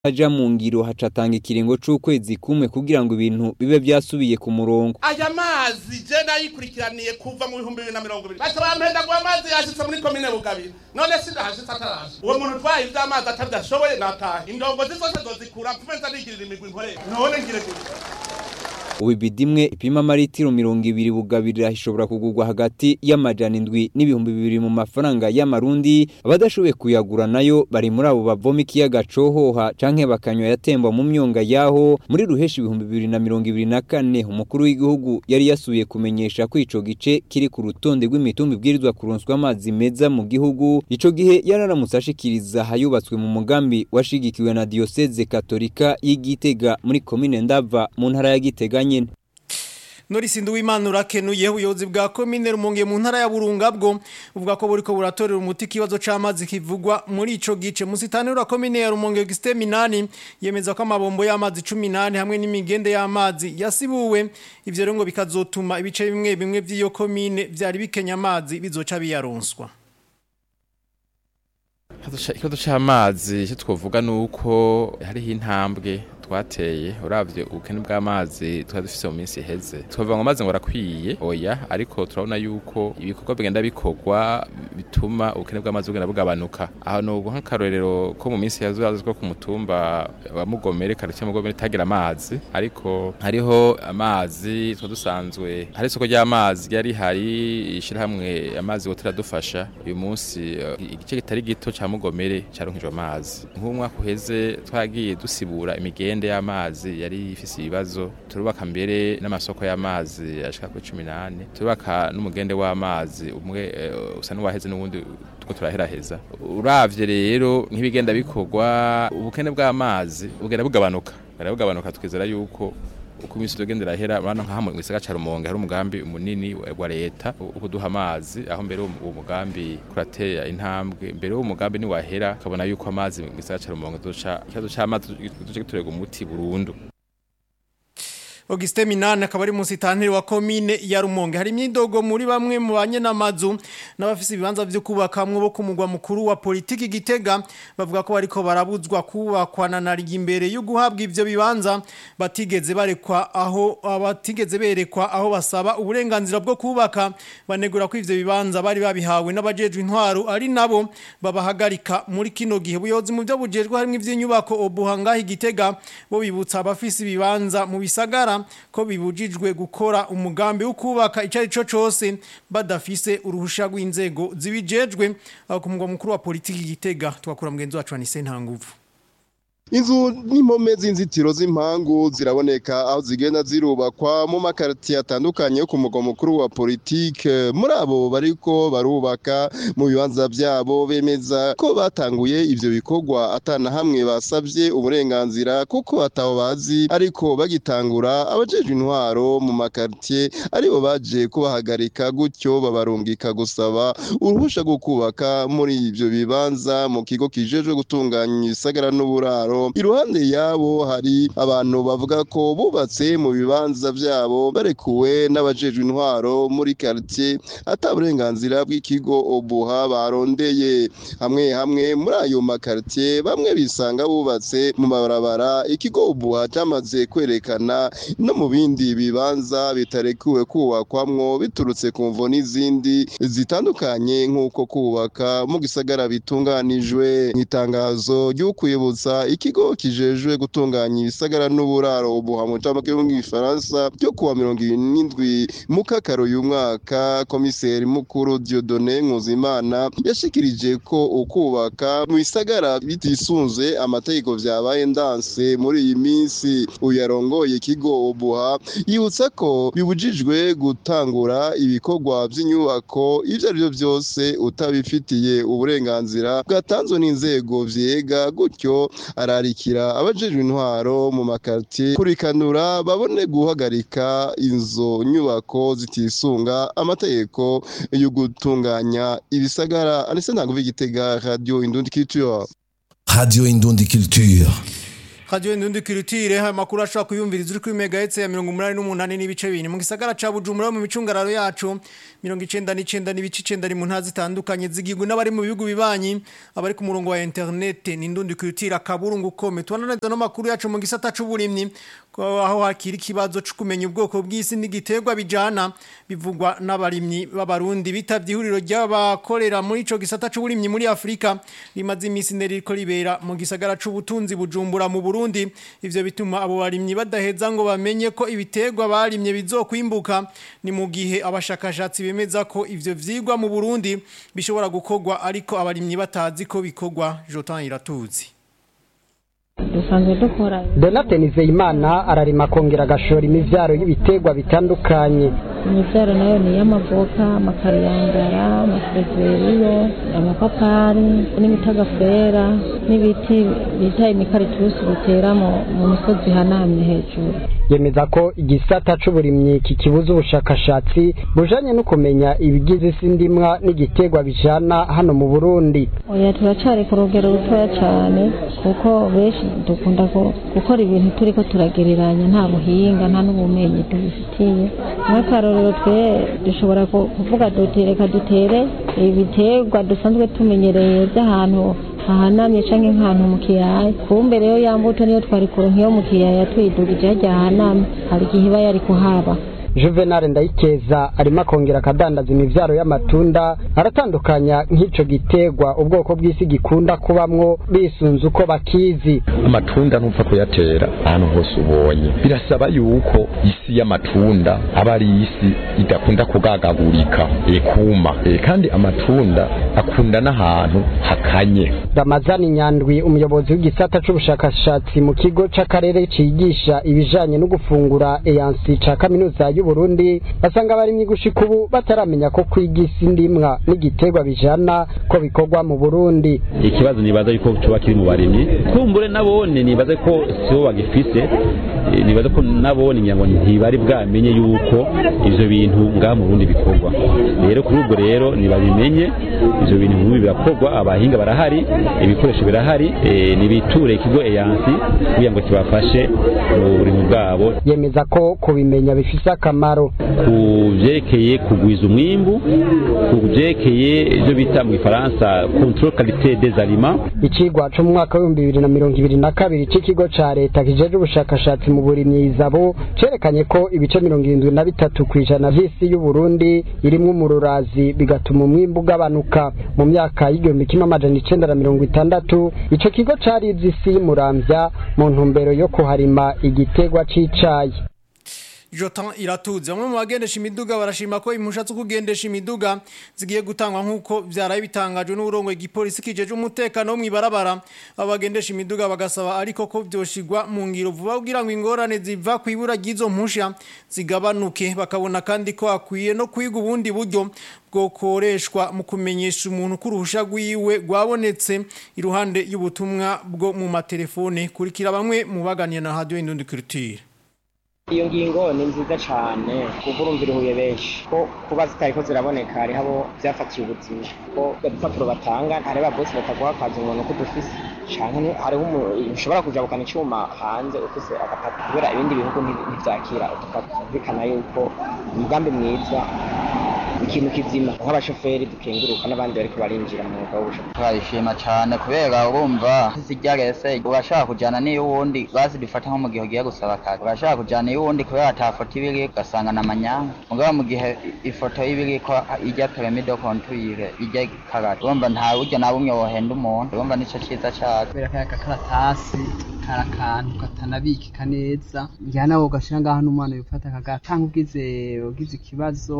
aja mu ngiro hacatanga ikiringo c'ukwezi kumwe kugira ngo ibintu bibe vyasubiye ku murongo aya mazi je nayikurikiraniye kuva mu bihumbi bibiri na mirongo ibiri baca bampenda ngo amazi yashitse muri komine bugabira none sindahashitse atarashe uwo muntu utwaye ivy'amazi atavyashoboye nataha indongozi zose zozikura mvume nza nigirira imigwi nkorera none ngire gute ubu ibidi imwe ipima amaritiro mirongo ibiri bugabirira ishobora kugurwa hagati y'amajana indwi n'ibihumbi bibiri mu mafaranga y'amarundi abadashoboye kuyagura nayo bari muri abo bavoma ikiyaga cohoha canke bakanywa yatemba mu myonga yaho muri ruheshi ibihumbi bibiri na mirongo ibiri na kane umukuru w'igihugu yari yasubiye kumenyesha ko ico gice kiri ku rutonde rw'imitumba ibwirizwa kuronswa amazi meza mu gihugu ico gihe yararamutse ashikiriza hayubatswe mu mugambi washigikiwe na diyoseze katolika y'igitega muri komine ndava mu ntara ya gitega nyene Norisi Nduwimana urakenuye ubuyobozi bwa komine Rumonge mu ntara ya Burunga bwo uvuga ko buriko buratorera umuti kibazo c'amazi kivugwa muri ico gice musitani ura komine ya Rumonge Augustin Minani yemeza ko amabombo y'amazi 18 hamwe n'imigende y'amazi yasibuwe ivyo rero ngo bikazotuma ibice bimwe bimwe vy'iyo komine vyari bikenya amazi bizoca biyaronswa ikibazo c'amazi icyo twovuga ni uko hariho intambwe twateye uravye ubukene bw'amazi twari dufise mu minsi iheze twavuga ngo amazi ngo arakwiye oya ariko turabona yuko ibikorwa bigenda bikorwa bituma ubukene bw'amazi bugenda bugabanuka aho ni nk'akarorero ko mu minsi yazo ko ku mutumba wa mugomere karitsiye mugomere itagira amazi ariko hariho amazi twa dusanzwe hari isoko ry'amazi ryari hari ishirahamwe amazi ngo turadufasha uyu munsi igice kitari gito ca mugomere caronkejwe amazi nk'umwaka uheze twagiye dusibura imigende y'amazi yari ifise ibibazo turubaka mbere n'amasoko y'amazi ashika kuri 18 turubaka n'umugende w'amazi umwe uh, usa n'uwaheze n'ubundi tuko turaheraheza uravye rero nk'ibigenda bikorwa ubukene bw'amazi bugenda bugabanuka bugenda bugabanuka tukizera yuko uko iminsi tugenda irahera urabona nka hamwe mu gisagara ca Rumonge hari umugambi munini wa leta ukuduha amazi aho mbere uwo mugambi kuratera intambwe mbere uwo mugambi ni wahera kabona yuko amazi mu gisagara ca Rumonge duca ikibazo c'amazi duce giturega umuti burundu Auguste Minane akaba ari musitanteri wa komine ya Rumonge hari imyidogo muri bamwe mu banye namazu n'abafise ibibanza byo kubakamwe bo kumugwa mukuru wa politiki gitega bavuga ko bariko barabuzwa kubakwana na imbere yo guhabwa ivyo bibanza batigeze barekwa aho abatigeze berekwa aho basaba uburenganzira bwo kubaka banegura ko ivyo bibanza bari babihawe n'abajejwe intwaro ari nabo babahagarika muri kino gihe buyobozi mu byo bujejwe harimo ivy'inyubako obuhanga igitega bo bibutsa abafise ibibanza mu bisagara ko bibujijwe gukora umugambi wo kubaka icyo ari cyo cyose badafise uruhusha rw'inzego zibijejwe aho ku mugwa mukuru wa politiki gitega twakura mugenzi wacu Anise Ntanguvu inzu n'impome z'inzitiro z'impangu ziraboneka aho zigenda zirubakwa mu makaritiye atandukanye yo ku mugwa mukuru wa politike muri abo bariko barubaka mu bibanza byabo bemeza ko batanguye ivyo bikorwa atana hamwe basabye uburenganzira kuko ataho bazi ariko bagitangura abajejwe intwaro mu makaritiye aribo baje kubahagarika gutyo babarungika gusaba uruhusha rwo kubaka muri ivyo bibanza mu kigo kijejwe gutunganya ibisagara n'uburaro iruhande yabo hari abantu bavuga ko bubatse mu bibanza byabo barekuwe n'abajejwe intwaro muri quartier ata burenganzira bw'ikigo obuha barondeye hamwe hamwe muri ayo makartier bamwe bisanga bubatse mu mabarabara ikigo obuha cyamaze kwerekana no mu bindi bibanza bitarekuwe kubakwamwo biturutse ku mvo n'izindi zitandukanye nk'uko kubaka mu gisagara bitunganijwe nk'itangazo ry'ukwibutsa ikigo kijejwe gutunganya ibisagara n'uburaro ubuha mu camake mu gifaransa ryo kuwa mirongo irindwi mu kakaro uyu mwaka komiseri mukuru Dieudonné Nkuzimana yashikirije ko ukubaka mu bisagara bitisunze amategeko vyabaye ndanse muri iyi minsi uyarongoye ikigo ubuha yibutsa ko bibujijwe gutangura ibikorwa by'inyubako ivyo ari byo byose utabifitiye uburenganzira bwatanzwe n'inzego vyega gutyo ararikira abajejwe intwaro mu makartier kurikanura babone guhagarika inzo nyubako zitisunga amategeko yo gutunganya ibisagara anise ntabwo vigitega radio indundi culture Radio Indundi Culture. Radio Ndundi Culture amakuru ashobora kuyumviriza uri kuri megahertz ya 188 n'ibice 2 mu gisagara ca Bujumbura mu micungararo yacu 99 n'ibice 9 mu ntazi zitandukanye zigirwa n'abari mu bihugu bibanyi abari ku murongo wa internet ni Ndundi Culture akaburungu kome twananeza no makuru yacu mu gisata c'uburimyi ko aho hakiri kibazo cyo kumenya ubwoko bw'isi n'igiterwa bijana bivugwa n'abarimyi b'abarundi bitavye ihuriro ry'abakorera muri ico gisata c'uburimyi muri Afrika rimaze imisi neriko ribera mu gisagara c'ubutunzi bujumbura mu Burundi ivyo bituma abo barimyi badaheza ngo bamenye ko ibiterwa barimye bizokwimbuka ni mu gihe abashakashatsi bemeza ko ivyo vyigwa mu Burundi bishobora gukorwa ariko abarimyi batazi ko bikorwa Jotan Iratuzi dusanzwe dukora Donate Nizeyimana ararima kongera agashora imivyaro y'ibiterwa bitandukanye imivyaro nayo ni iy'amavoka amakariyangara amasereveriyo amapapari n'imitagafera n'ibiti bita imikaritusi bitera mu mu misozi ihanamye hejuru yemeza ko igisata c'uburimyi kikibuza ubushakashatsi bujanye no kumenya ibigize isi ndimwa n'igiterwa bijana hano mu Burundi oya turacari ku rugero rutoya cane kuko benshi dukunda ku- gukora ibintu turiko turagereranya nta buhinga nta n'ubumenyi tubifitiye nk'akarorero twe dushobora ku- kuvuga duti reka dutere ibiterwa dusanzwe tumenyereye by'ahantu hahanamye canke nk'ahantu mu kiyaya kumbe rero ya mbuto niyo twari kuronka iyo mu kiyaya tuyidugije harya hahanamye hari igihe iba yari kuhaba Juvenal Ndayikeza arimo akongera akadandaza imivyaro y'amatunda aratandukanya nk'ico giterwa ubwoko bw'isi gikunda kubamwo bisunze uko bakizi amatunda ntupfa kuyatera ahantu hose ubonye birasaba yuko isi y'amatunda aba ari isi idakunda kugagagurika ekuma e, kandi amatunda akunda n'ahantu hakanye Ramazani Nyandwi umuyobozi w'igisata c'ubushakashatsi mu kigo c'akarere cigisha ibijanye no gufungura EANSI ca kaminuza y'u Burundi basanga abarimyi gushika ubu bataramenya ko kwiga isi ndimwa n'igiterwa bijana ko bikorwa mu Burundi ikibazo nibaza yuko coba kiri mu barimyi kumbure nabone nibaza ko sibo bagifise eh, nibaza ko nabone ngira ngo ntibari bwamenye yuko ivyo bintu ngaha mu Burundi bikorwa rero kuri ubwo rero nibabimenye ivyo bintu nk'ibi birakorwa abahinga barahari ibikoresho birahari eh, nibiture ikigo eyansi kugira ngo kibafashe mu burimyi bwabo yemeza ko kubimenya bifise akamaro ku vyerekeye kugwiza umwimbu ku vyerekeye ivyo bita mu gifaransa control qualité des aliments Icigwa co mu mwaka w'ibihumbi bibiri na mirongo ibiri na kabiri c'ikigo ca leta kijeje ubushakashatsi mu burimyi izabo cerekanye ko ibice mirongo irindwi na bitatu kw'ijana vy'isi y'Uburundi irimwo umururazi bigatuma umwimbu ugabanuka mu myaka y'igihumbi kimwe amajana icenda na mirongo itandatu ico kigo carize isi y'umuramvya mu ntumbero yo kuharima igiterwa c'icayi Jotan iratuze bamwe mu bagendesha imiduga barashima ko impusha zo kugendesha imiduga zigiye gutangwa nk'uko byaraye bitangajwe n'uburongo igipolisi kijeje umutekano wo mw'ibarabara abagendesha imiduga bagasaba ariko ko byoshigwa mu ngiro vuba kugira ngo ingorane ziva ku ibura ry'izo mpusha zigabanuke bakabona kandi ko akwiye no kwiga ubundi buryo bwokoreshwa mu kumenyesha umuntu ko uruhusha rwiwe rwabonetse iruhande y'ubutumwa bwo mu matelefone kurikira bamwe mu baganira na radio Indundi Culture iyo ngingo ni nziza cyane kuko urumva iruhuye benshi ko kuba zitariko ziraboneka hariho abo byafatiye ubuzima ko udupapuro batanga hariho ababosi bataguha akazi umuntu ko dufise canke hariho umu- ushobora kujabukana icyuma hanze ufise agapapuro kubera ibindi bihugu nti- ntivyakira udupapuro bikana yuko umugambi mwiza ikintu kizima nk'abashoferi dukenguruka n'abandi bariko barinjira mu mwuga w'ubushoferi turabishima cyane kubera urumva ziryarese urashaka kujyana n'iyo wundi bazidufata nko mu gihe ugiye gusaba akazi urashaka kujyana iyo wundi kubera ata foto iba iri ugasanga na manyanga mugabo mu gihe ifoto iba iri ko ijya peremido kontwire ijya karate urumva nta buryo na bumwe wohenda umuntu urumva nicyo cyiza cyazo kubera kaya gakaratasi kari akantu katanabikika neza njyana nawe ugashyira ngaho n'umwana wifata akagatanga ugize ugize ikibazo